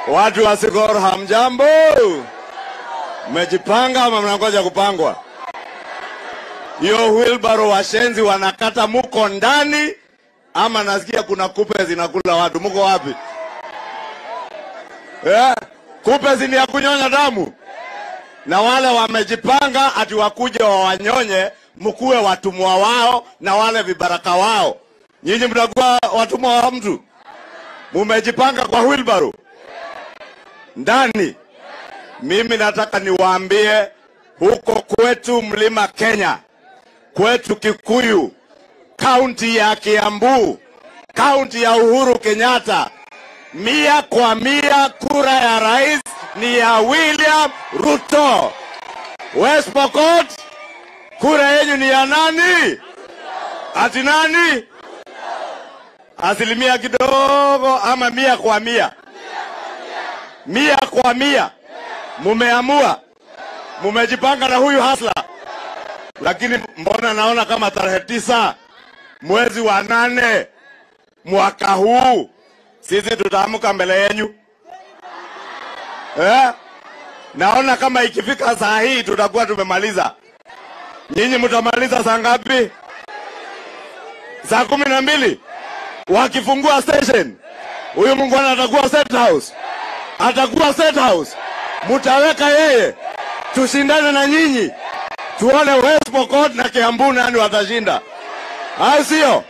Watu wa Sigor hamjambo? Mmejipanga ama mnangoja kupangwa? Hiyo wheelbarrow washenzi wanakata, muko ndani ama nasikia kuna kupe zinakula watu? Muko wapi? Eh, kupe zini ya kunyonya damu, na wale wamejipanga ati wakuje wawanyonye, mkuwe watumwa wao na wale vibaraka wao. Nyinyi mtakuwa watumwa wa mtu? Mumejipanga kwa wheelbarrow ndani. Mimi nataka niwaambie huko kwetu mlima Kenya, kwetu Kikuyu, kaunti ya Kiambu, kaunti ya Uhuru Kenyatta, mia kwa mia kura ya rais ni ya William Ruto. West Pokot, kura yenyu ni ya nani? Ati nani? Asilimia kidogo ama mia kwa mia? Mia kwa mia. Mumeamua, mumejipanga na huyu hasla, lakini mbona naona kama tarehe tisa mwezi wa nane mwaka huu sisi tutaamka mbele yenyu eh? Naona kama ikifika saa hii tutakuwa tumemaliza. Nyinyi mtamaliza saa ngapi? Saa kumi na mbili wakifungua station, huyu mungwana atakuwa State House, atakuwa State House. Mutaweka yeye, tushindane na nyinyi, tuone West Pokot na Kiambu nani watashinda, au sio?